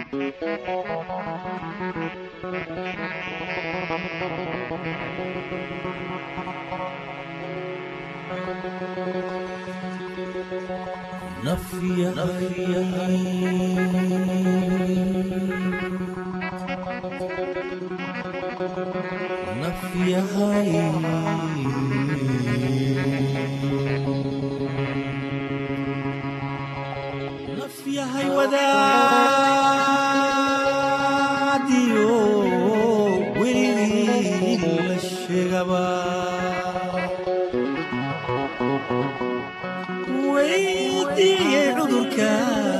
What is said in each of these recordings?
nafyahay wadaadiyo weligii la sheegaba weydiiyey cudurka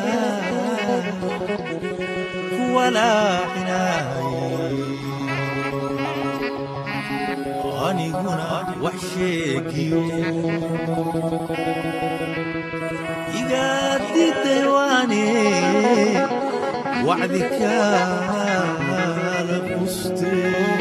kuwalaacinay aniguna wax sheegiyo igaadiday waane wacdi kaala quste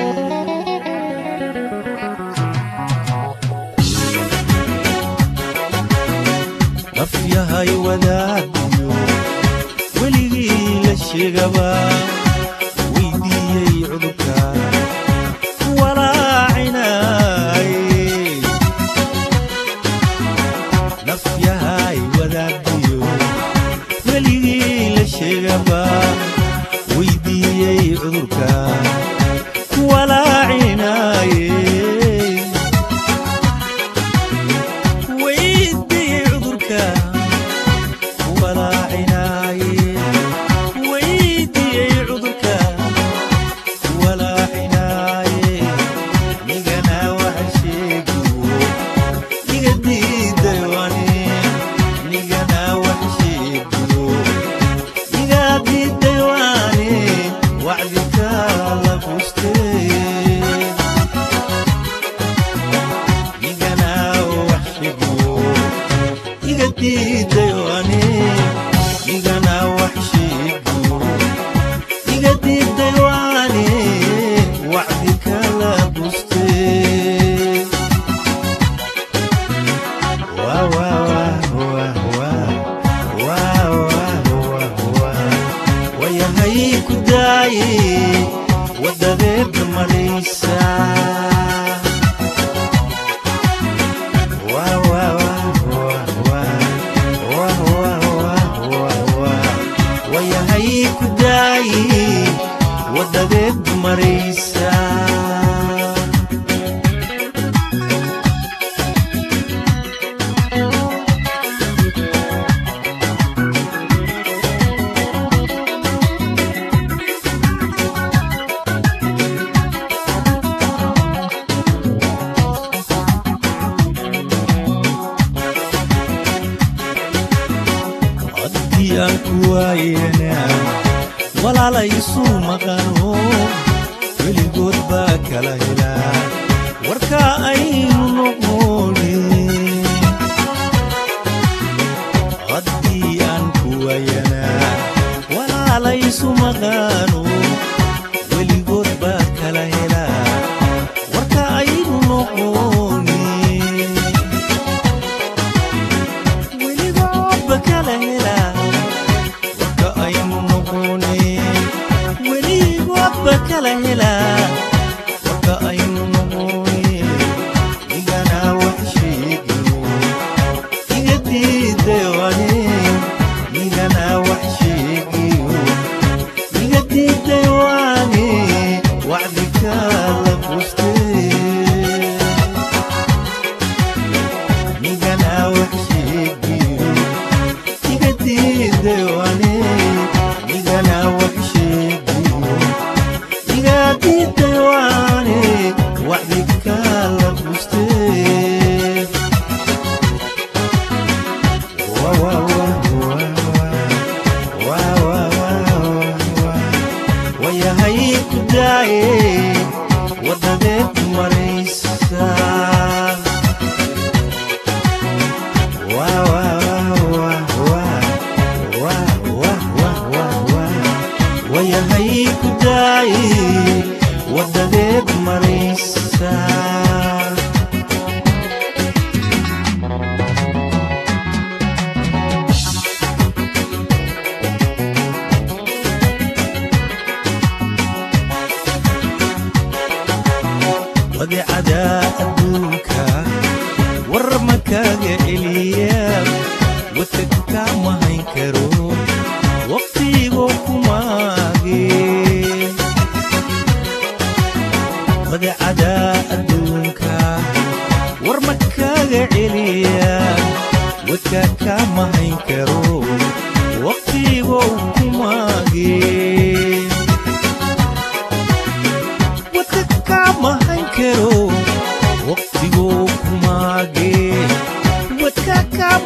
nafyahay wadaadiyo weligii la sheegaba weydiiyey cudurka walaacinay nafyahay wadaadiyo weligii la sheegaba weydiiyey cudurka walaacinay weydiiyey cudurka walaacinay weydiiyey cudurka walaacinay nigana waxa sheegiyo niga diiday wani nigana wax sheegiyo niga diiday wani wacdi kala bustay nigana wax sheegiyo niga diiday wani nigana wax sheegiyo niga diiday wani wacdi kala bustay wayahay ku daaye wadadeedna maraysa wayahay ku daaye wadadeedna maraysa haddii aan ku waayena walaala isu maqano weligood baa kala helaa warka aynu noqoni haddii aan ku waayana walaala isu maqano weligood baa kala helaa warka aynu noqoni weligoodba kala helaa warka aynu noqone weligoodba kala helaa warka aynu noqone igana wax sheegiyo iga diidawane igana wax sheegiyo iga diidawane wacdi kala bustee nigana wax sheegiyo iga diidawane nigana wax sheegiyo iga diidawane wacdi kala bustee Wa, wa, wa, wa, wa, wa, wa, wa. wayahay ku daaye wadadeed maraysa wayahay ku daaye wadadeed maraysa badeecada adduunka war makaaga celiya wadka kama hayn karo waqtigoo kumaage badeecada adduunka war makaaga celiya wadka kama hayn karo waqtigoo kumaage